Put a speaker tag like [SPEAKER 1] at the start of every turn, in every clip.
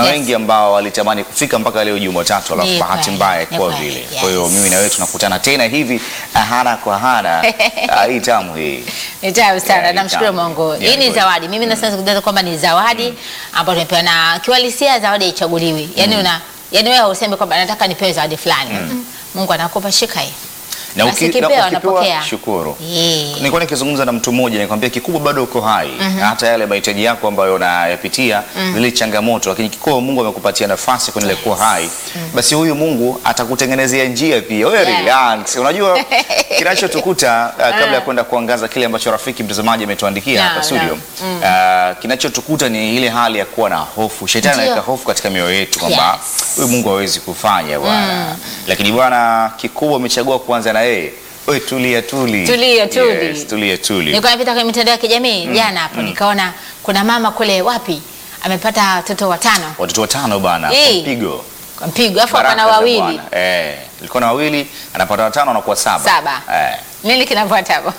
[SPEAKER 1] Kuna
[SPEAKER 2] Yes.
[SPEAKER 1] wengi ambao walitamani kufika mpaka leo Jumatatu, alafu
[SPEAKER 2] Ni
[SPEAKER 1] bahati
[SPEAKER 2] kweli,
[SPEAKER 1] mbaya
[SPEAKER 2] ni
[SPEAKER 1] kwa
[SPEAKER 2] kweli,
[SPEAKER 1] vile.
[SPEAKER 2] yes.
[SPEAKER 1] Kwa hiyo mimi na wewe tunakutana tena hivi hana kwa hana. Ah, hii tamu hii.
[SPEAKER 2] Ni tamu sana,
[SPEAKER 1] Yeah, ni
[SPEAKER 2] namshukuru
[SPEAKER 1] tamu.
[SPEAKER 2] Mungu.
[SPEAKER 1] Yeah,
[SPEAKER 2] Hii ni
[SPEAKER 1] kweli.
[SPEAKER 2] zawadi. Mimi nasema kudada kwamba ni zawadi ambayo tumepewa na kiwalisia, zawadi haichaguliwi. Yaani una yaani wewe useme kwamba nataka nipewe zawadi fulani. Mm. Mungu anakupa shika hii.
[SPEAKER 1] Na
[SPEAKER 2] Basi ukipewa, unapokea.
[SPEAKER 1] shukuru.
[SPEAKER 2] Yeah.
[SPEAKER 1] Nilikuwa nikizungumza na mtu mmoja nikwambia, kikubwa bado uko hai hata yale mahitaji yako ambayo unayapitia zile changamoto, lakini kikubwa Mungu amekupatia nafasi kuendelea kuwa hai, basi huyu Mungu atakutengenezea njia pia. Wewe
[SPEAKER 2] Yeah.
[SPEAKER 1] relax. Unajua kinachotukuta uh, kabla ya kwenda kuangaza kile ambacho rafiki mtazamaji ametuandikia
[SPEAKER 2] No,
[SPEAKER 1] hapa studio uh, kinachotukuta ni ile hali ya kuwa na hofu. Shetani
[SPEAKER 2] Ndio.
[SPEAKER 1] anaweka hofu katika mioyo yetu kwamba
[SPEAKER 2] Yes.
[SPEAKER 1] huyu Mungu hawezi kufanya bwana, lakini bwana kikubwa umechagua kuanza na yeye. Wewe tulia tuli.
[SPEAKER 2] Tulia, tuli.
[SPEAKER 1] Yes, tulia tuli.
[SPEAKER 2] Nilikuwa napita kwenye mitandao ya kijamii jana hapo nikaona kuna mama kule wapi amepata watoto watano
[SPEAKER 1] Watoto watano bana, kwa
[SPEAKER 2] Eh.
[SPEAKER 1] mpigo.
[SPEAKER 2] kwa mpigo, afu
[SPEAKER 1] Baraka
[SPEAKER 2] hapa na
[SPEAKER 1] za
[SPEAKER 2] wawili
[SPEAKER 1] Bwana. Eh, ilikuwa na wawili, anapata watano anakuwa saba.
[SPEAKER 2] Saba.
[SPEAKER 1] Eh.
[SPEAKER 2] nini kinafuata hapo?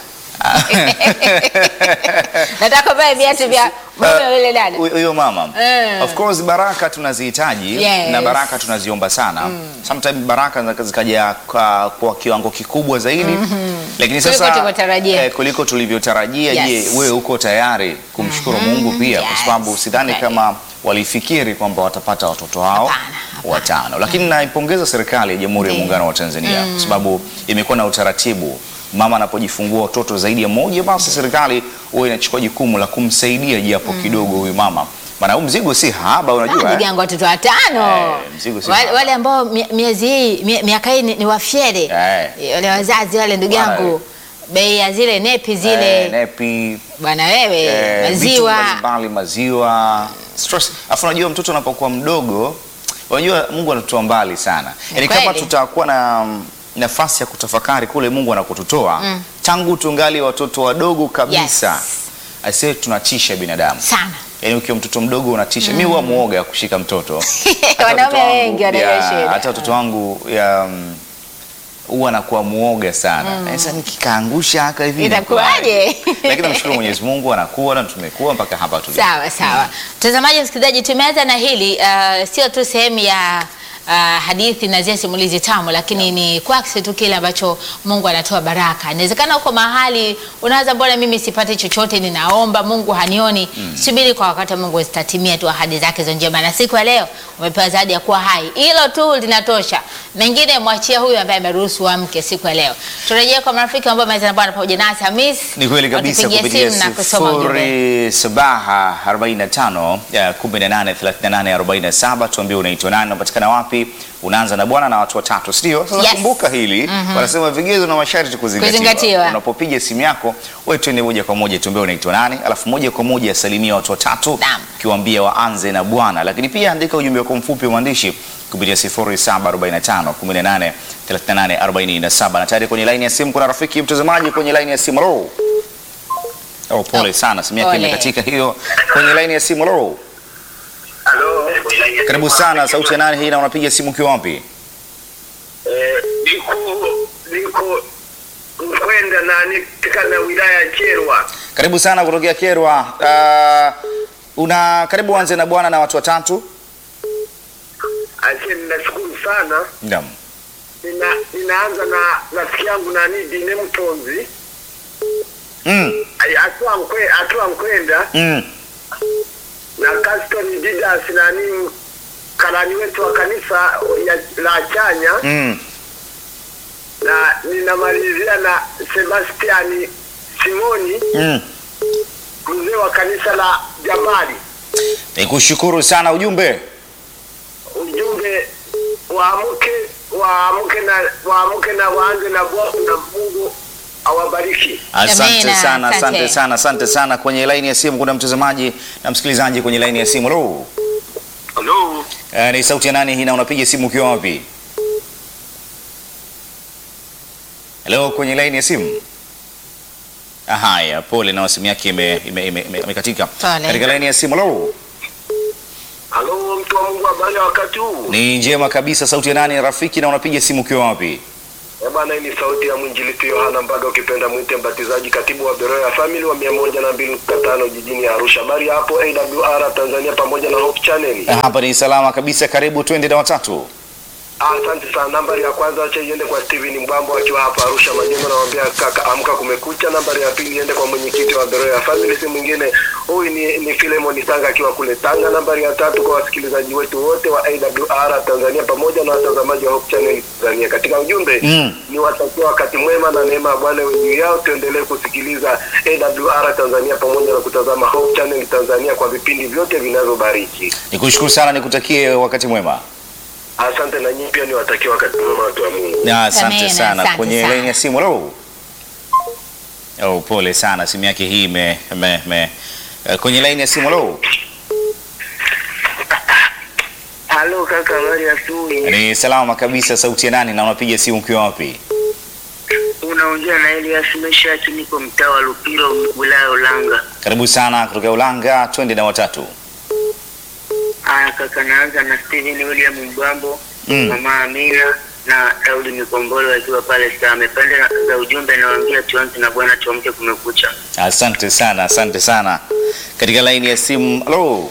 [SPEAKER 2] Nataka vae viatu vya mume yule dada.
[SPEAKER 1] Huyo huyo mama.
[SPEAKER 2] Eh.
[SPEAKER 1] Of course baraka tunazihitaji
[SPEAKER 2] Yes.
[SPEAKER 1] na baraka tunaziomba sana. Sometimes baraka zinaweza zikaja kwa, kwa kiwango kikubwa zaidi. Lakini
[SPEAKER 2] Kuliko
[SPEAKER 1] sasa
[SPEAKER 2] tulivyotarajia.
[SPEAKER 1] eh, kuliko tulivyotarajia.
[SPEAKER 2] Yes.
[SPEAKER 1] Je, wewe uko tayari kumshukuru Mungu pia kwa
[SPEAKER 2] Yes.
[SPEAKER 1] sababu sidhani
[SPEAKER 2] Okay.
[SPEAKER 1] kama walifikiri kwamba watapata watoto hao
[SPEAKER 2] Hapana, hapana.
[SPEAKER 1] watano. Lakini naipongeza serikali ya Jamhuri ya
[SPEAKER 2] Ndiyo.
[SPEAKER 1] Muungano wa Tanzania kwa sababu imekuwa na utaratibu mama anapojifungua watoto zaidi ya mmoja, basi serikali huwa inachukua jukumu la kumsaidia japo kidogo huyu mama, maana huu mzigo si haba, unajua
[SPEAKER 2] ndugu
[SPEAKER 1] eh?
[SPEAKER 2] yangu watoto watano
[SPEAKER 1] Eh, mzigo si
[SPEAKER 2] wale,
[SPEAKER 1] haba.
[SPEAKER 2] wale ambao mie- miezi hii mie- miaka hii ni, ni wafyere
[SPEAKER 1] Eh.
[SPEAKER 2] wale wazazi wale ndugu
[SPEAKER 1] Wale.
[SPEAKER 2] yangu bei ya zile nepi zile
[SPEAKER 1] Eh, nepi
[SPEAKER 2] bwana wewe
[SPEAKER 1] eh, vitu
[SPEAKER 2] maziwa
[SPEAKER 1] mbalimbali, maziwa stress. Afu unajua mtoto anapokuwa mdogo, unajua Mungu anatutoa mbali sana, yaani kama
[SPEAKER 2] kweli.
[SPEAKER 1] tutakuwa na mm, nafasi ya kutafakari kule Mungu anakotutoa tangu tungali watoto wadogo kabisa
[SPEAKER 2] Yes.
[SPEAKER 1] Aisee, tunatisha binadamu
[SPEAKER 2] sana
[SPEAKER 1] Yaani ukiwa mtoto mdogo unatisha. Mimi huwa muoga kushika mtoto. Hata
[SPEAKER 2] Wanaume
[SPEAKER 1] watoto wangu-
[SPEAKER 2] wengi wana hiyo
[SPEAKER 1] ya,
[SPEAKER 2] shida.
[SPEAKER 1] Hata watoto wangu ya mm, huwa nakuwa muoga sana. Sasa nikikaangusha haka hivi
[SPEAKER 2] Itakuwaje?
[SPEAKER 1] inakuwaje? Lakini namshukuru Mwenyezi Mungu anakuwa na tumekuwa mpaka hapa tulipo.
[SPEAKER 2] Sawa sawa, mtazamaji, msikilizaji, tumeanza na hili uh, sio tu sehemu ya uh, hadithi na zile simulizi tamu, lakini ni kwakisi tu kile ambacho Mungu anatoa baraka. Inawezekana uko mahali unaanza, mbona mimi sipati chochote, ninaomba Mungu hanioni. Subiri kwa wakati wa Mungu, zitatimia tu ahadi zake za njema, na siku ya leo umepewa zawadi ya kuwa hai. Hilo tu linatosha, mengine mwachia huyu ambaye ameruhusu amke siku ya leo. Turejee kwa marafiki ambao wameweza na Bwana pamoja nasi. Hamis,
[SPEAKER 1] Ni kweli kabisa
[SPEAKER 2] watupigie
[SPEAKER 1] kupitia
[SPEAKER 2] simu na kusoma ujumbe.
[SPEAKER 1] sifuri sabaha 45 ya 18 38 47 tuambie unaitwa nani, unapatikana wapi, unaanza na bwana na watu watatu, sio? Sasa
[SPEAKER 2] Yes.
[SPEAKER 1] kumbuka hili wanasema vigezo na masharti kuzingatiwa.
[SPEAKER 2] Kuzingatiwa.
[SPEAKER 1] Unapopiga simu yako wewe twende moja kwa moja tuambie unaitwa nani, alafu moja kwa moja salimia watu watatu
[SPEAKER 2] Naam.
[SPEAKER 1] ukiwaambia waanze na bwana, lakini pia andika ujumbe wako mfupi wa maandishi kupitia 0745 18 38 47 na tayari kwenye laini ya simu kuna rafiki mtazamaji kwenye laini ya simu. Hello. Oh, pole
[SPEAKER 2] Oh,
[SPEAKER 1] sana, simu yake
[SPEAKER 2] pole.
[SPEAKER 1] imekatika hiyo. Kwenye laini ya simu. Hello.
[SPEAKER 3] Halo.
[SPEAKER 1] Karibu sana, sauti ya nani hii na unapiga simu ukiwa wapi?
[SPEAKER 3] Eh, niko niko Mkwenda na katika na wilaya ya Kyerwa.
[SPEAKER 1] Karibu sana kutokea Kerwa. Uh, una karibu anze na bwana na watu watatu.
[SPEAKER 3] Ache ninashukuru sana.
[SPEAKER 1] Naam.
[SPEAKER 3] Nina, ninaanza na rafiki yangu nani Dine Mtonzi.
[SPEAKER 1] Mm.
[SPEAKER 3] Ai, Atua mkwe, atua Mkwenda
[SPEAKER 1] Mm.
[SPEAKER 3] na Caston Didas nani karani wetu wa kanisa ya, la Chanya
[SPEAKER 1] Mm.
[SPEAKER 3] na ninamalizia na Sebastiani Simoni
[SPEAKER 1] Mm.
[SPEAKER 3] mzee wa kanisa la Jamali.
[SPEAKER 1] Nikushukuru sana ujumbe.
[SPEAKER 3] ujumbe waamke waamke na waamke na waanze na Bwana na Mungu awabariki.
[SPEAKER 1] Asante
[SPEAKER 2] Amina,
[SPEAKER 1] sana,
[SPEAKER 2] asante.
[SPEAKER 1] asante sana, asante sana. Kwenye laini ya simu kuna mtazamaji na msikilizaji kwenye laini ya simu. Hello.
[SPEAKER 3] Halo,
[SPEAKER 1] Uh, ni sauti ya nani hii na unapiga simu ukiwa wapi? Hello, kwenye laini ya simu. Ah, Haya, pole na simu yake imekatika ime, ime, ime, imekatika.
[SPEAKER 2] Pole.
[SPEAKER 1] Katika laini ya simu. Hello.
[SPEAKER 3] halo, mtu wa Mungu, habari ya wakati huu?
[SPEAKER 1] Ni njema kabisa. Sauti ya nani rafiki na unapiga simu ukiwa wapi?
[SPEAKER 3] Eh, bwana, hii ni sauti ya mwinjilisti Yohana Mbaga, ukipenda mwite mbatizaji, katibu wa Beroya Family wa mia moja na mbili nukta tano jijini Arusha. Habari hapo AWR Tanzania pamoja na Hope Channel.
[SPEAKER 1] Hapa ni salama kabisa, karibu twende na watatu.
[SPEAKER 3] Asante sana. Nambari ya kwanza acha iende kwa Steven Mbambo akiwa hapa Arusha Majengo, namwambia kaka, amka kumekucha. Nambari ya pili iende kwa mwenyekiti wa Beroya Family, si mwingine huyu ni, ni Filemon Sanga akiwa kule Tanga. Nambari ya tatu kwa wasikilizaji wetu wote wa AWR Tanzania pamoja na watazamaji wa Hope Channel Tanzania. Katika ujumbe
[SPEAKER 1] Mm.
[SPEAKER 3] ni watakia wakati mwema na neema ya Bwana iwe juu yao. Tuendelee kusikiliza AWR Tanzania pamoja na kutazama Hope Channel Tanzania kwa vipindi vyote vinavyobariki.
[SPEAKER 1] Nikushukuru sana, nikutakie wakati mwema.
[SPEAKER 3] Asante na nyinyi pia niwatakie wakati mwema watu wa Mungu.
[SPEAKER 1] Na asante
[SPEAKER 2] Amina,
[SPEAKER 1] sana.
[SPEAKER 2] asante
[SPEAKER 1] Kwenye
[SPEAKER 2] sana.
[SPEAKER 1] laini ya simu, hello. Oh, pole sana, simu yake hii me, me, me. eh, Kwenye laini ya simu, hello.
[SPEAKER 3] Halo kaka, habari ya asubuhi.
[SPEAKER 1] Ni salama kabisa, sauti ya nani na unapiga simu ukiwa wapi?
[SPEAKER 4] Unaongea na Elias Meshaki, niko mtaa wa Lupiro, wilaya ya Ulanga.
[SPEAKER 1] Karibu sana kutoka Ulanga, twende na watatu.
[SPEAKER 4] Aya kaka, naanza na Steven William Mbambo,
[SPEAKER 1] Mm.
[SPEAKER 4] mama Amina na Daudi Mikombolo wakiwa pale Same. Pande na- za ujumbe nawaambia tuanze na Bwana, tuamke kumekucha.
[SPEAKER 1] Asante sana, asante sana. Katika laini ya simu, hello.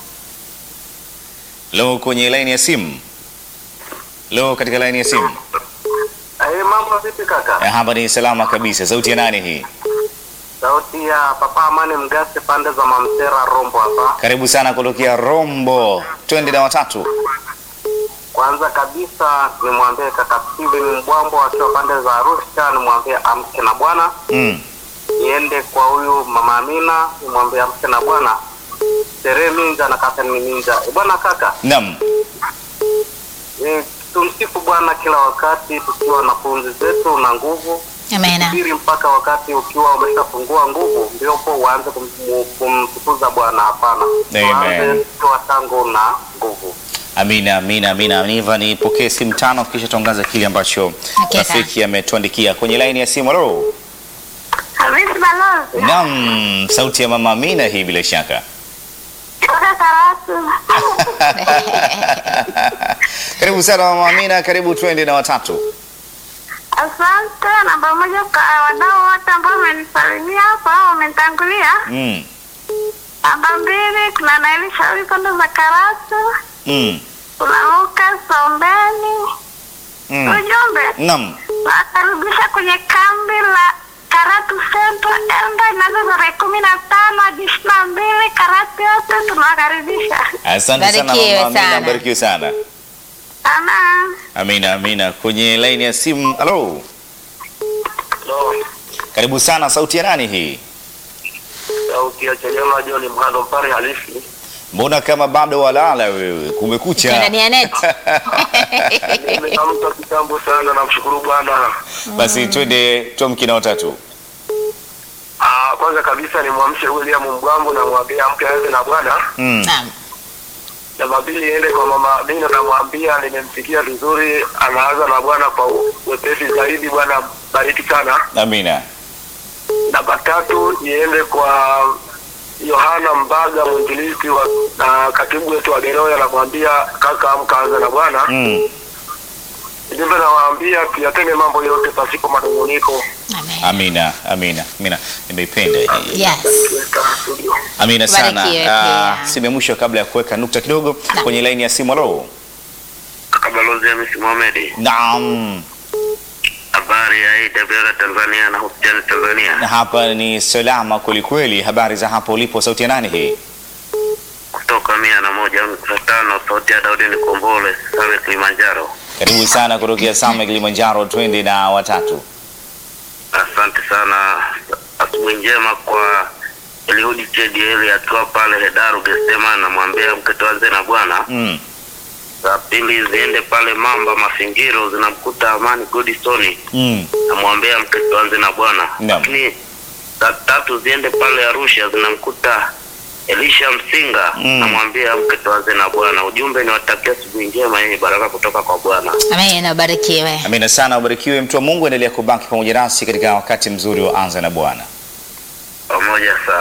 [SPEAKER 1] Hello, kwenye laini ya simu. Hello, katika laini ya simu.
[SPEAKER 3] Eh, mambo vipi kaka?
[SPEAKER 1] Eh, Hapa ni salama kabisa. Sauti ya nani hii?
[SPEAKER 3] Sauti ya Papa Amani Mgase pande za Mamtera Rombo hapa.
[SPEAKER 1] Karibu sana kutokea Rombo, twende na watatu.
[SPEAKER 3] Kwanza kabisa nimwambie kaka Steven Mbwambo akiwa pande za Arusha, nimwambie amke na Bwana.
[SPEAKER 1] Mm.
[SPEAKER 3] Niende kwa huyu mama Amina, nimwambie amke na Bwana. Tere Minja na kaka ni Minja. Eh, Bwana kaka,
[SPEAKER 1] Naam.
[SPEAKER 3] eh, tumsifu Bwana kila wakati tukiwa na pumzi zetu na nguvu.
[SPEAKER 2] Amina.
[SPEAKER 3] Subiri mpaka wakati ukiwa umeshapungua nguvu, ndio po uanze kum- kumtukuza Bwana. Hapana,
[SPEAKER 1] Amen.
[SPEAKER 3] tuanze tukiwa tangu na nguvu.
[SPEAKER 1] Amina, amina, amina. Niva nipokee simu tano kisha tuangaza kile ambacho
[SPEAKER 2] Hakika.
[SPEAKER 1] rafiki ametuandikia kwenye laini ya simu. Hello.
[SPEAKER 5] Hamisi Balozi
[SPEAKER 1] Naam, sauti ya mama Amina hii bila shaka.
[SPEAKER 5] kutoka Karatu.
[SPEAKER 1] Karibu sana mama Amina, karibu twende na watatu.
[SPEAKER 5] Asante. Namba moja kwa wadau wote ambao wamenisalimia hapa au wamenitangulia.
[SPEAKER 1] Mm.
[SPEAKER 5] Namba mbili kuna Naili Shauri Kondo za Karatu,
[SPEAKER 1] Mm.
[SPEAKER 5] kuna Lucas Ombeni.
[SPEAKER 1] Mm.
[SPEAKER 5] Ujumbe
[SPEAKER 1] Naam.
[SPEAKER 5] nakaribisha kwenye kambi la Karatu Central Elda inaanza tarehe kumi na tano hadi ishirini na mbili. Karatu yote tunawakaribisha
[SPEAKER 1] Asante sana
[SPEAKER 2] Barikiwe
[SPEAKER 1] mama Amina,
[SPEAKER 2] sana.
[SPEAKER 1] barikiwe sana.
[SPEAKER 5] sana.
[SPEAKER 1] Amina, amina. Kwenye laini ya simu. Hello.
[SPEAKER 3] No,
[SPEAKER 1] Karibu sana, sauti ya nani hii?
[SPEAKER 3] sauti ya Chadema John Mhando Mpare halisi.
[SPEAKER 1] Mbona kama bado walala wewe? Kumekucha.
[SPEAKER 2] Ndani ya net.
[SPEAKER 3] Nimeamka kitambo sana, namshukuru Bwana.
[SPEAKER 1] Basi twende tuamke na watatu.
[SPEAKER 3] Ah, kwanza kabisa nimwamshe William Mbwambo na mwambie amke aanze na Bwana.
[SPEAKER 1] Mm.
[SPEAKER 2] Naam.
[SPEAKER 3] Namba pili iende kwa mama Amina, namwambia nimemsikia vizuri, anaanza na Bwana kwa wepesi zaidi. Bwana bariki sana.
[SPEAKER 1] Amina.
[SPEAKER 3] Namba tatu iende kwa Yohana Mbaga, mwinjilisti wa na katibu wetu wa Geroya, namwambia kaka, amka anza na Bwana.
[SPEAKER 2] Mm.
[SPEAKER 3] Ujumbe nawaambia tuyatende mambo yote pasipo manunguniko.
[SPEAKER 2] Amen.
[SPEAKER 1] Amina, amina, amina. Nimeipenda hii.
[SPEAKER 2] Yes.
[SPEAKER 3] Tuweka studio.
[SPEAKER 1] Amina sana.
[SPEAKER 2] Barikiwe
[SPEAKER 1] Ah,
[SPEAKER 2] pia.
[SPEAKER 1] simu ya mwisho kabla ya kuweka nukta kidogo
[SPEAKER 2] Naam.
[SPEAKER 1] kwenye laini ya simu. Halo.
[SPEAKER 4] Balozi Hamisi Mohamed,
[SPEAKER 1] Naam.
[SPEAKER 4] habari ya AWR Tanzania na Hope Channel Tanzania.
[SPEAKER 1] Na hapa ni salama kwelikweli. Habari za hapo ulipo, sauti ya nani hii?
[SPEAKER 4] kutoka mia na moja nukta tano sauti ya Daudi Nikombole, Same Kilimanjaro.
[SPEAKER 1] Karibu sana kutokea Same Kilimanjaro, twende na watatu.
[SPEAKER 4] Asante sana, asubuhi njema kwa Eliudi Chedieli akiwa pale Hedaru Gesema, namwambia mke tuanze na Bwana.
[SPEAKER 1] Mm.
[SPEAKER 4] Za pili ziende pale Mamba Mafingiro, zinamkuta Amani Godstone,
[SPEAKER 1] Mm.
[SPEAKER 4] namwambia mke tuanze na Bwana.
[SPEAKER 1] Naam.
[SPEAKER 4] Lakini za tatu ziende pale Arusha, zinamkuta Elisha Msinga,
[SPEAKER 1] Mm.
[SPEAKER 4] namwambia mke tuanze na Bwana. Ujumbe ni watakia asubuhi njema yenye baraka kutoka kwa Bwana.
[SPEAKER 2] Amen. Ubarikiwe.
[SPEAKER 1] Amina sana, ubarikiwe mtu wa Mungu. Endelea kubaki pamoja nasi katika wakati mzuri wa anza na Bwana.
[SPEAKER 4] Pamoja sana.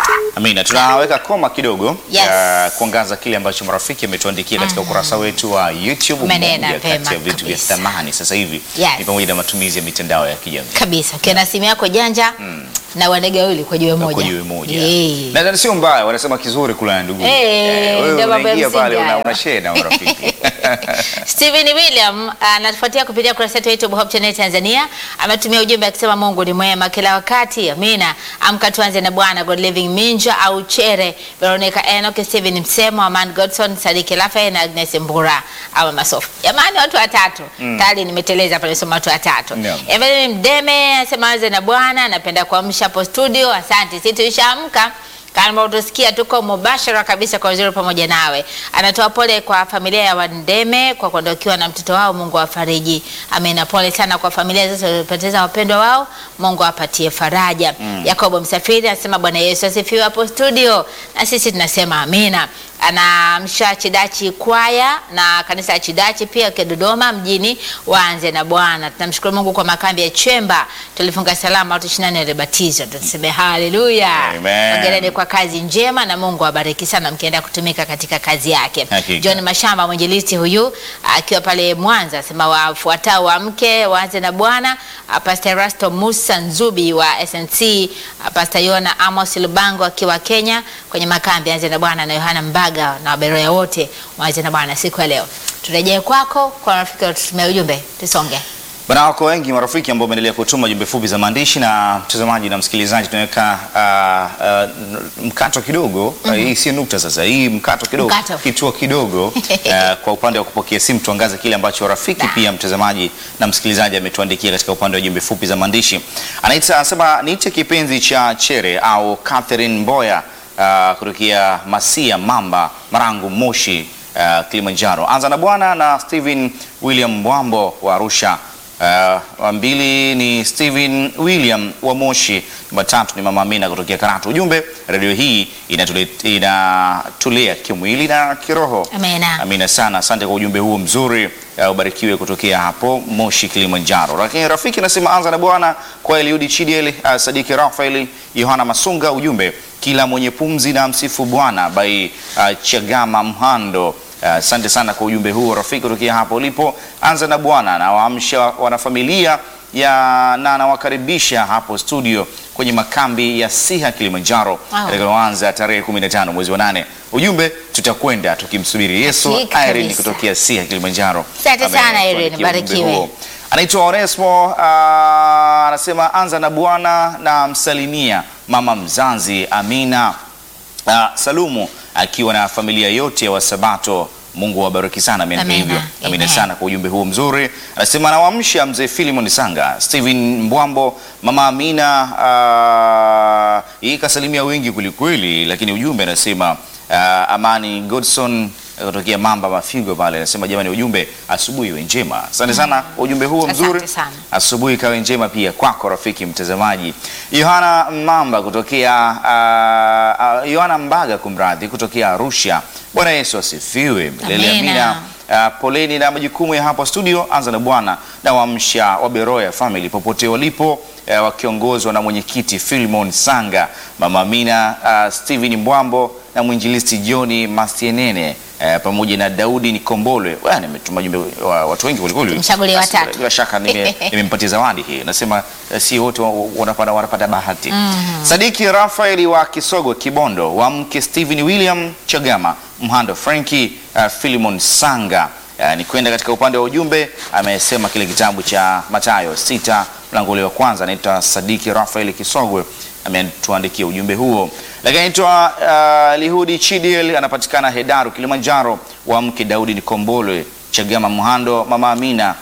[SPEAKER 1] Amina, tunaweka koma kidogo
[SPEAKER 2] Yes.
[SPEAKER 1] ya kuangaza kile ambacho marafiki ametuandikia katika ukurasa wetu wa YouTube.
[SPEAKER 2] Umenena
[SPEAKER 1] Moja
[SPEAKER 2] pema
[SPEAKER 1] kati ya vitu vya
[SPEAKER 2] kabisa.
[SPEAKER 1] thamani sasa hivi
[SPEAKER 2] Yes.
[SPEAKER 1] ni pamoja na matumizi ya mitandao ya kijamii
[SPEAKER 2] kabisa ukiwa na simu yako janja na wanege wawili kwa jiwe moja
[SPEAKER 1] kwa jiwe moja.
[SPEAKER 2] Eh.
[SPEAKER 1] Na na sio mbaya, wanasema kizuri kula na ndugu.
[SPEAKER 2] Eh,
[SPEAKER 1] wewe
[SPEAKER 2] ndio mambo ya
[SPEAKER 1] unaingia pale
[SPEAKER 2] msingi
[SPEAKER 1] una,
[SPEAKER 2] hayo.
[SPEAKER 1] una share na marafiki.
[SPEAKER 2] Stephen William anatufuatia kupitia kurasa yetu ya YouTube Hope Channel Tanzania. Ametumia ujumbe akisema Mungu ni mwema kila wakati. Amina. Amka tuanze na Bwana God Living Minja au Chere, Veronica Enoch, Stephen Msemo, Aman Godson, Sadiki Lafe na Agnes Mbura au Masofu. Jamani watu watatu. Tayari nimeteleza pale soma watu watatu.
[SPEAKER 1] Naam.
[SPEAKER 2] Evelyn Mdeme anasema anze na Bwana, napenda kuamsha hapo studio. Asante. Sisi tulishaamka kama utasikia tuko mubashara kabisa kwa uzuri pamoja nawe. Anatoa pole kwa familia ya Wandeme kwa kuondokiwa na mtoto wao, Mungu awafariji. Amina. Pole sana kwa familia zote waliopoteza wapendwa wao, Mungu awapatie faraja. Yakobo Msafiri anasema Bwana Yesu asifiwe hapo studio, na sisi tunasema amina. Anamsha Chidachi kwaya na kanisa la Chidachi pia kwa Dodoma mjini, waanze na Bwana. Tunamshukuru Mungu kwa makambi ya Chemba, tulifunga salama, watu 24 walibatizwa. Tuseme haleluya.
[SPEAKER 1] Amen.
[SPEAKER 2] Hongereni kwa kazi njema na Mungu awabariki sana mkienda kutumika katika kazi yake.
[SPEAKER 1] Hakika.
[SPEAKER 2] John Mashamba mwinjilisti huyu akiwa pale Mwanza asema wafuatao wamke waanze na Bwana. Ah, Pastor Rasto Musa Nzubi wa SNC, ah, Pastor Yona Amos Lubango akiwa Kenya kwenye makambi anze na Bwana na Yohana Mbaga na waberoya wote waanze na Bwana siku ya leo. Turejee kwako kwa rafiki tutumie ujumbe tusonge.
[SPEAKER 1] Bana, wako wengi marafiki ambao wameendelea kutuma jumbe fupi za maandishi, na mtazamaji na msikilizaji, tunaweka uh, uh, mkato kidogo uh, hii si nukta sasa, hii mkato kidogo,
[SPEAKER 2] Mkato.
[SPEAKER 1] kituo kidogo uh, kwa upande wa kupokea simu, tuangaze kile ambacho rafiki pia mtazamaji na msikilizaji ametuandikia katika upande wa jumbe fupi za maandishi. Anaita anasema niite kipenzi cha Chere au Catherine Mboya uh, kutokea Masia Mamba Marangu Moshi uh, Kilimanjaro. Anza na bwana na Steven William Mbwambo wa Arusha. Uh, wa mbili ni Steven William wa Moshi. Namba tatu ni Mama Amina kutokea Karatu. Ujumbe, redio hii inatule- inatulea kimwili na kiroho.
[SPEAKER 2] Amina.
[SPEAKER 1] Amina sana, asante kwa ujumbe huo mzuri. Uh, ubarikiwe kutokea hapo Moshi Kilimanjaro. Lakini rafiki nasema anza na bwana kwa Eliudi Chidiel, uh, Sadiki Rafael, Yohana Masunga. Ujumbe, kila mwenye pumzi na msifu Bwana by uh, Chagama Mhando. Asante sana kwa ujumbe huo rafiki, kutokea hapo ulipo. Anza na Bwana na waamsha wanafamilia ya na nawakaribisha hapo studio kwenye makambi ya Siha Kilimanjaro
[SPEAKER 2] Wow.
[SPEAKER 1] yatakayoanza tarehe 15 mwezi wa nane. Ujumbe, tutakwenda tukimsubiri Yesu.
[SPEAKER 2] Hakika
[SPEAKER 1] Irene
[SPEAKER 2] kabisa.
[SPEAKER 1] kutokea Siha Kilimanjaro.
[SPEAKER 2] Asante sana,
[SPEAKER 1] Ametuandikia
[SPEAKER 2] Irene,
[SPEAKER 1] ujumbe
[SPEAKER 2] barikiwe.
[SPEAKER 1] huo. Anaitwa Onesmo ah, anasema anza na Bwana na msalimia mama mzazi Amina Ah, Salumu akiwa na familia yote ya Wasabato. Mungu awabariki sana, ameandika
[SPEAKER 2] Amina,
[SPEAKER 1] hivyo. Amina
[SPEAKER 2] amen.
[SPEAKER 1] sana kwa ujumbe huo mzuri. Anasema anawamsha mzee Filimon Sanga, Steven Mbwambo, mama Amina. ah, hii kasalimia wengi kwelikweli, lakini ujumbe anasema ah, Amani Godson kutokea Mamba Mafigo pale, anasema jamani, ujumbe asubuhi iwe njema. Asante sana kwa ujumbe huo
[SPEAKER 2] Asante
[SPEAKER 1] mzuri
[SPEAKER 2] sana.
[SPEAKER 1] asubuhi ikawe njema pia kwako rafiki mtazamaji. Yohana Mamba kutokea uh, uh, Yohana Mbaga kumradhi, kutokea Arusha. Bwana Yesu asifiwe. Milele
[SPEAKER 2] Amina.
[SPEAKER 1] amina. Uh, poleni na majukumu ya hapa studio. Anza na Bwana na waamsha wa Beroya family popote walipo, uh, wakiongozwa na mwenyekiti Philemon Sanga, mama Amina, uh, Steven Mbwambo na mwinjilisti Johni Masienene uh, pamoja na Daudi Nikombolwe. Bwana, nimetuma jumbe wa watu wengi kwelikweli.
[SPEAKER 2] Tumchagulie
[SPEAKER 1] Basi,
[SPEAKER 2] watatu.
[SPEAKER 1] Bila shaka nime- nimempatia zawadi hii. Nasema eh, si wote wa- wanapata, wanapata bahati. Sadiki Rafaeli wa Kisogo Kibondo, wa mke Stephen William Chagama, Mhando Franki uh, Philemon Sanga. Uh, ni kwenda katika upande wa ujumbe, amesema kile kitabu cha Mathayo sita mlango ule wa kwanza. Anaitwa Sadiki Rafaeli Kisogwe, ametuandikia ujumbe huo. Lakini anaitwa uh, Lihudi Chidiel, anapatikana Hedaru Kilimanjaro, wa mke Daudi Nikombolwe Chagama Mhando, mama Amina.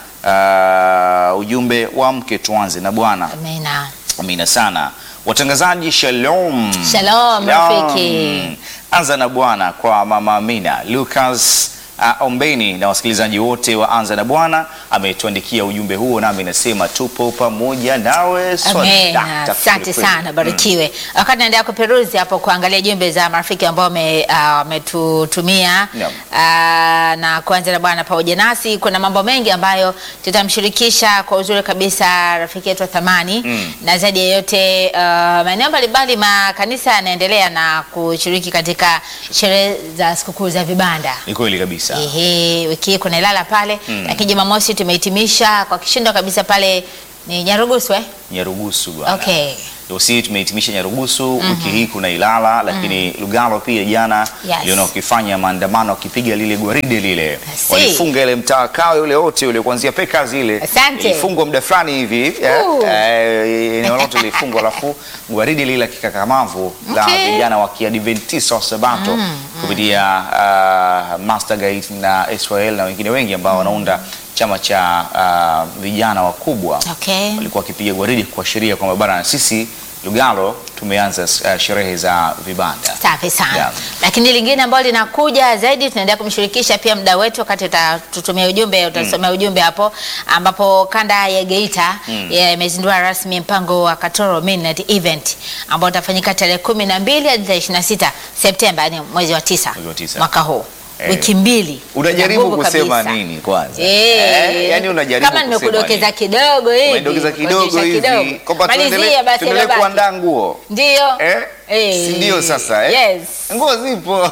[SPEAKER 1] Uh, ujumbe wa mke tuanze na Bwana.
[SPEAKER 2] Amina.
[SPEAKER 1] Amina sana. Watangazaji, shalom.
[SPEAKER 2] Shalom, rafiki.
[SPEAKER 1] Anza na Bwana kwa mama Amina, Lucas uh, ombeni na wasikilizaji wote wa Anza na Bwana ametuandikia ujumbe huo, nami nasema tupo pamoja nawe.
[SPEAKER 2] Amen.
[SPEAKER 1] Swadakta
[SPEAKER 2] Asante
[SPEAKER 1] kweli.
[SPEAKER 2] sana, barikiwe. Wakati naendelea kuperuzi hapo kuangalia jumbe za marafiki ambao wame- ah, wametutumia
[SPEAKER 1] Naam.
[SPEAKER 2] ah, na kuanza na Bwana pamoja nasi, kuna mambo mengi ambayo tutamshirikisha kwa uzuri kabisa rafiki yetu wa thamani
[SPEAKER 1] Mm.
[SPEAKER 2] na zaidi ya yote ah, maeneo mbalimbali makanisa yanaendelea na kushiriki katika sherehe za sikukuu za vibanda.
[SPEAKER 1] Ni kweli kabisa.
[SPEAKER 2] Ehe, wiki hii kuna Ilala pale
[SPEAKER 1] Mm.
[SPEAKER 2] lakini Jumamosi tumehitimisha kwa kishindo kabisa pale ni Nyarugusu eh?
[SPEAKER 1] Nyarugusu bwana.
[SPEAKER 2] Okay.
[SPEAKER 1] Dosi tumehitimisha Nyarugusu wiki hii kuna Ilala lakini Lugalo pia jana
[SPEAKER 2] Yes.
[SPEAKER 1] liona wakifanya maandamano wakipiga lile gwaride lile
[SPEAKER 2] see.
[SPEAKER 1] walifunga ile mtaa kawe ule wote ule kuanzia Pekazi ile
[SPEAKER 2] Asante.
[SPEAKER 1] ilifungwa muda fulani hivi eh,
[SPEAKER 2] Ooh.
[SPEAKER 1] eh, eneo lote lilifungwa alafu gwaride lile la kikakamavu la
[SPEAKER 2] Okay.
[SPEAKER 1] vijana wa Kiadventista wa Sabato kupitia uh, Master Guide na Israel na wengine wengi ambao wanaunda chama cha uh, vijana wakubwa
[SPEAKER 2] Okay.
[SPEAKER 1] walikuwa wakipiga gwaridi kuashiria kwamba bana na sisi Lugalo tumeanza uh, sherehe za vibanda.
[SPEAKER 2] Safi sana.
[SPEAKER 1] Yeah.
[SPEAKER 2] Lakini lingine ambalo linakuja zaidi, tunaendelea kumshirikisha pia mda wetu wakati utatutumia ujumbe, utasomea ujumbe hapo, ambapo kanda ya Geita ya- imezindua rasmi mpango wa Katoro Midnight Event ambao utafanyika tarehe kumi na mbili hadi tarehe ishirini na sita Septemba, yani mwezi wa tisa
[SPEAKER 1] Mwezi wa tisa.
[SPEAKER 2] mwaka huu.
[SPEAKER 1] Eh.
[SPEAKER 2] Wiki mbili.
[SPEAKER 1] Unajaribu
[SPEAKER 2] Nguvu
[SPEAKER 1] kusema
[SPEAKER 2] kabisa.
[SPEAKER 1] nini kwanza?
[SPEAKER 2] Eh,
[SPEAKER 1] yani unajaribu
[SPEAKER 2] kama
[SPEAKER 1] kusema
[SPEAKER 2] nimekudokeza
[SPEAKER 1] nini?
[SPEAKER 2] kidogo hivi.
[SPEAKER 1] Umedokeza kidogo
[SPEAKER 2] kuonyesha
[SPEAKER 1] hivi
[SPEAKER 2] kidogo.
[SPEAKER 1] kwamba
[SPEAKER 2] Malizia
[SPEAKER 1] tuendelee
[SPEAKER 2] basi
[SPEAKER 1] tuendelee
[SPEAKER 2] yaliyobaki.
[SPEAKER 1] kuandaa nguo
[SPEAKER 2] Ndio.
[SPEAKER 1] eh?
[SPEAKER 2] Eh.
[SPEAKER 1] Si ndio sasa eh?
[SPEAKER 2] Yes.
[SPEAKER 1] Nguo zipo.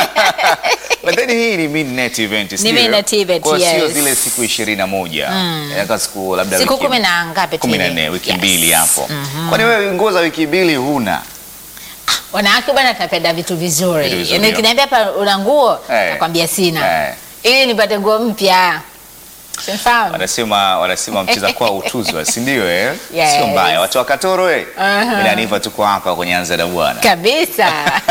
[SPEAKER 1] But then hii ni midnight event sio?
[SPEAKER 2] midnight event,
[SPEAKER 1] Kwa hiyo sio
[SPEAKER 2] yes.
[SPEAKER 1] zile siku 21. Mm. Yaka siku labda
[SPEAKER 2] Siku
[SPEAKER 1] wiki-
[SPEAKER 2] kumi na ngapi tu
[SPEAKER 1] kumi na
[SPEAKER 2] hivi?
[SPEAKER 1] nne wiki
[SPEAKER 2] Yes.
[SPEAKER 1] mbili hapo. Kwani wewe nguo za wiki mbili huna?
[SPEAKER 2] Wanawake bwana tunapenda vitu vizuri.
[SPEAKER 1] Vitu vizuri,
[SPEAKER 2] Yaani
[SPEAKER 1] yeah.
[SPEAKER 2] ukiniambia hapa una nguo,
[SPEAKER 1] Eh.
[SPEAKER 2] nakwambia sina.
[SPEAKER 1] Eh.
[SPEAKER 2] Ili nipate nguo mpya. Sifahamu.
[SPEAKER 1] Wanasema wanasema mcheza kwao utuzwa, si ndio eh?
[SPEAKER 2] Yes.
[SPEAKER 1] Sio mbaya. Watu wa Katoro eh.
[SPEAKER 2] Aha.
[SPEAKER 1] Mimi na Niva tuko hapa kwenye Anza na Bwana.
[SPEAKER 2] Kabisa.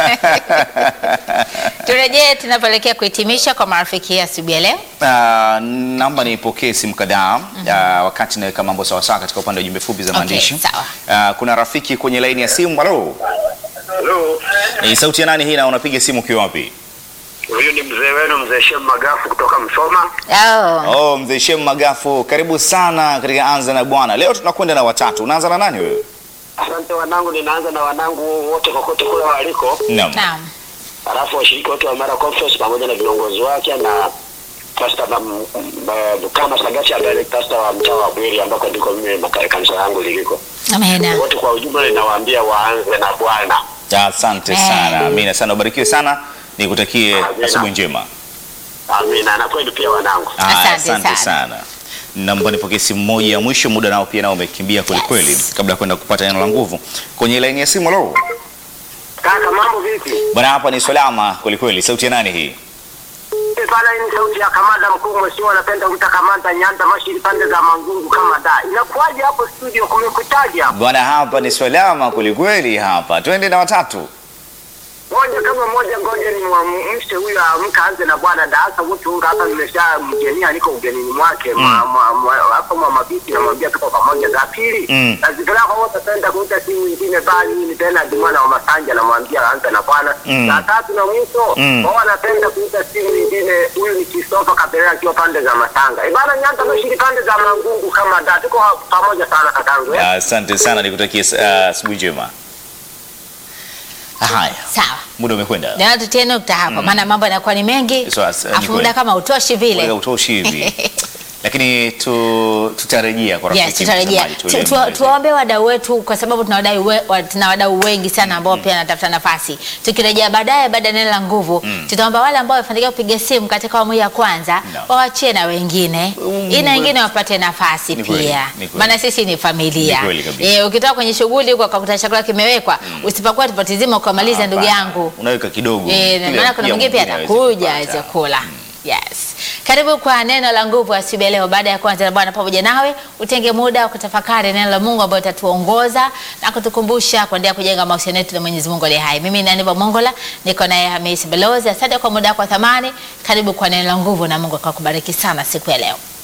[SPEAKER 2] Turejee tunapoelekea kuhitimisha kwa marafiki ya asubuhi ya leo.
[SPEAKER 1] Uh, naomba nipokee simu kadhaa uh, wakati naweka mambo sawasawa katika upande wa jumbe fupi za
[SPEAKER 2] Okay,
[SPEAKER 1] maandishi.
[SPEAKER 2] sawa.
[SPEAKER 1] Uh, kuna rafiki kwenye laini ya simu. Halo.
[SPEAKER 3] Hello.
[SPEAKER 1] Ni sauti ya nani hii na unapiga simu ukiwa wapi?
[SPEAKER 3] Huyu ni mzee wenu mzee Shem Magafu kutoka Msoma.
[SPEAKER 2] Oh.
[SPEAKER 1] Oh, mzee Shem Magafu, karibu sana katika Anza na Bwana. Leo tunakwenda na watatu. Unaanza na nani wewe?
[SPEAKER 3] Asante wanangu, ninaanza na wanangu wote kokote kule waliko,
[SPEAKER 1] Naam.
[SPEAKER 2] Naam.
[SPEAKER 3] halafu washiriki wote wa Mara Conference pamoja na viongozi wake na Pastor Bam- Ba- kama Sagati ambaye ni pastor wa mtaa wa Bweri ambako ndiko mimi maka- kanisa yangu liliko.
[SPEAKER 2] Amena.
[SPEAKER 3] Wote kwa ujumla ninawaambia waanze na Bwana.
[SPEAKER 1] Asante
[SPEAKER 2] Eh.
[SPEAKER 1] sana. Amina sana. Ubarikiwe sana. Nikutakie
[SPEAKER 3] Amina.
[SPEAKER 1] asubuhi njema.
[SPEAKER 3] Amina, na kweli pia wanangu.
[SPEAKER 1] Ah,
[SPEAKER 2] Asante
[SPEAKER 1] Asante
[SPEAKER 2] sana.
[SPEAKER 1] sana. Naomba nipokee simu moja ya mwisho, muda nao pia nao umekimbia kweli kweli,
[SPEAKER 2] Yes.
[SPEAKER 1] kabla ya kwenda kupata neno la nguvu kwenye laini ya simu. Halo
[SPEAKER 3] Kaka, mambo vipi?
[SPEAKER 1] bwana, hapa ni salama kweli kweli. Sauti ya nani hii?
[SPEAKER 3] Eh, Pala hii ni sauti ya kamanda mkuu mheshimiwa, anapenda kuita kamanda Nyanda Mashiri pande za Mangungu kama da. Inakuwaje hapo studio, kumekutaje hapo?
[SPEAKER 1] Bwana, hapa ni salama kweli kweli. Hapa twende na watatu.
[SPEAKER 3] Moja kama moja, ngoja ni mwamshe huyu amka anze na bwana Daasa Mutunga hapa, nimesha mgenia, niko ugenini mwake mwa- mwa- mwa- hapa mwa mabiti, namwambia tuko pamoja. Za pili
[SPEAKER 1] Mm.
[SPEAKER 3] nazipeleka kwa wote, penda kuita simu nyingine bali ni tena Jumana wa Masanja, namwambia anze na bwana.
[SPEAKER 1] Mm.
[SPEAKER 3] Za tatu na mwisho
[SPEAKER 1] Mm.
[SPEAKER 3] wao wanapenda kuita simu nyingine, huyu ni Christopher Kabera akiwa pande za Matanga. Ibana Nyanda Mashiri pande za Mangungu kama da, tuko pamoja sana kakangu eh?
[SPEAKER 1] Asante sana, nikutakie uh, asubuhi njema. Haya,
[SPEAKER 2] Sawa.
[SPEAKER 1] muda umekwenda.
[SPEAKER 2] Ndio tutie nukta hapo maana mambo yanakuwa ni mengi.
[SPEAKER 1] So, as- ni
[SPEAKER 2] Afu muda
[SPEAKER 1] kweli.
[SPEAKER 2] kama utoshi
[SPEAKER 1] Muda
[SPEAKER 2] vile.
[SPEAKER 1] utoshi hivi lakini tu, tutarejea kwa rafiki
[SPEAKER 2] Yes, tutarejea.
[SPEAKER 1] mtazamaji,
[SPEAKER 2] Tu-
[SPEAKER 1] tulie
[SPEAKER 2] tu-
[SPEAKER 1] mbele.
[SPEAKER 2] Tuwaombe wadau wetu kwa sababu tuna wadau we, wa- tuna wadau wengi sana ambao pia wanatafuta nafasi. Tukirejea baadaye baada ya neno la nguvu, tutaomba wale ambao wamefanikiwa kupiga simu katika awamu ya kwanza
[SPEAKER 1] No.
[SPEAKER 2] waachie na wengine
[SPEAKER 1] Mm,
[SPEAKER 2] ili na wengine wapate nafasi
[SPEAKER 1] Ni kweli,
[SPEAKER 2] pia,
[SPEAKER 1] ni kweli.
[SPEAKER 2] maana sisi ni familia.
[SPEAKER 1] Ni kweli kabisa.
[SPEAKER 2] Eh, ukitoka kwenye shughuli huko ukakuta chakula kimewekwa, usipakua tupatizima ukamaliza ndugu
[SPEAKER 1] Hapana,
[SPEAKER 2] yangu.
[SPEAKER 1] unaweka kidogo
[SPEAKER 2] Eh,
[SPEAKER 1] Ili
[SPEAKER 2] maana kuna mwingine pia
[SPEAKER 1] aweze
[SPEAKER 2] atakuja
[SPEAKER 1] kupata.
[SPEAKER 2] aweze kula. Yes. Karibu kwa neno la nguvu asubuhi ya leo. Baada ya kuanza na Bwana pamoja nawe, utenge muda wa kutafakari neno la Mungu ambayo itatuongoza na kutukumbusha kuendelea kujenga mahusiano yetu na Mwenyezi Mungu aliye hai. Mimi ni Aniva Mongola, niko naye Hamisi Balozi. Asante kwa muda wako wa thamani. Karibu kwa neno la nguvu na Mungu akakubariki sana siku ya leo.